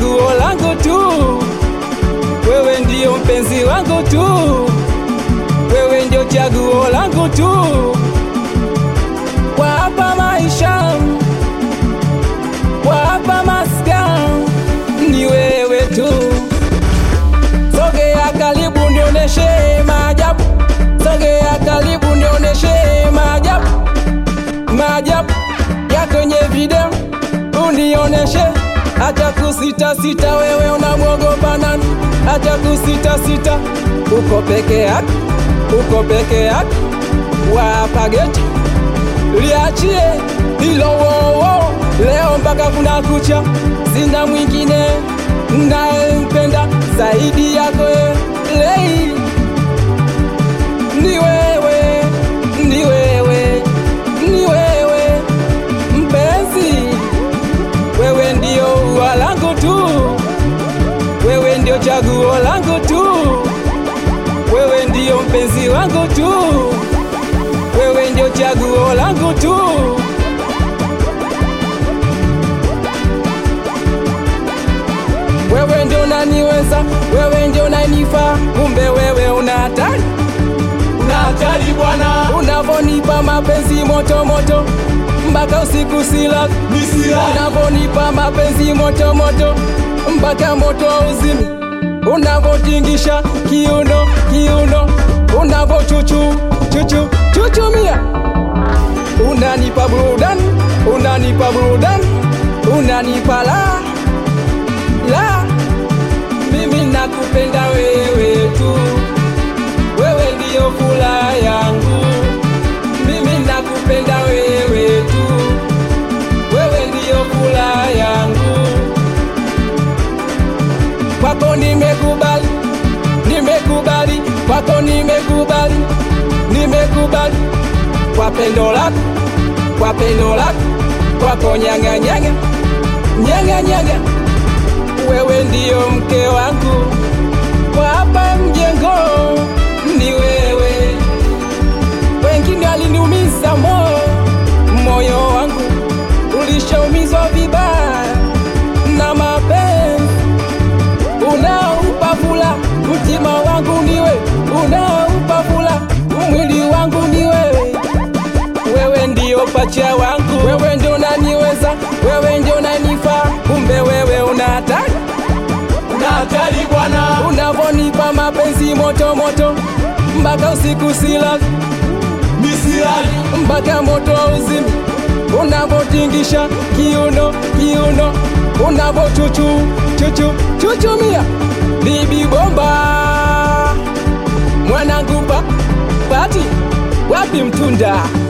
chaguo langu tu, wewe ndio mpenzi wangu tu, wewe ndio chaguo langu tu, kwa hapa maisha, kwa hapa maska, ni wewe tu. Sogea karibu nioneshe maajabu, sogea karibu nioneshe maajabu, maajabu ya kwenye video unioneshe, hata kusita sita, wewe unamwogopa nani? Hata kusita sita, uko peke yako, uko peke yako, wapa geti liachie hilo wowo, leo mpaka kuna kucha, sina mwingine nayempenda zaidi yako wewe, lei ni wewe, ni wewe, ni wewe mpenzi, wewe ndio ua langu tu, wewe ndio chaguo langu tu, wewe ndio mpenzi wangu tu, wewe ndio chaguo langu tu. Wewe ndio unaniweza, wewe ndio unanifaa, kumbe wewe una hatari, una hatari bwana, unavonipa mapenzi moto moto mpaka usiku sila, nisira unavonipa mapenzi moto moto mpaka moto uzimi, unavotingisha kiuno kiuno, unavochuchu chuchu chuchumia, unanipa burudani, unanipa burudani, unanipa la la, mimi nakupenda wewe tu, wewe ndiyo furaha yangu, mimi nakupenda wewe tu, wewe ndiyo furaha yangu, kwako nimekubali, nimekubali, kwako nimekubali, nimekubali, kwa pendo lako, kwa pendo lako, kwako nyanga nyanga nyanga nyanga wewe ndiyo mke wangu kwa hapa mjengo, ni wewe. Wengine waliniumiza moyo, moyo wangu ulishaumizwa vibaya na mapenzi. Unaoupa fula mtima wangu ni wewe, unaoupa fula mwili wangu ni wewe. Wewe ndiyo pacha wangu, wewe ndio unaniweza, wewe ndio unanifaa, kumbe wewe una hatari una hatari bwana, unavonipa mapenzi moto moto mpaka usiku sila nisirali mpaka moto wa uzimi, unavotingisha kiuno kiuno, unavochuchu chuchu chuchumia, bibi bomba mwanangu pa pati wapi mtunda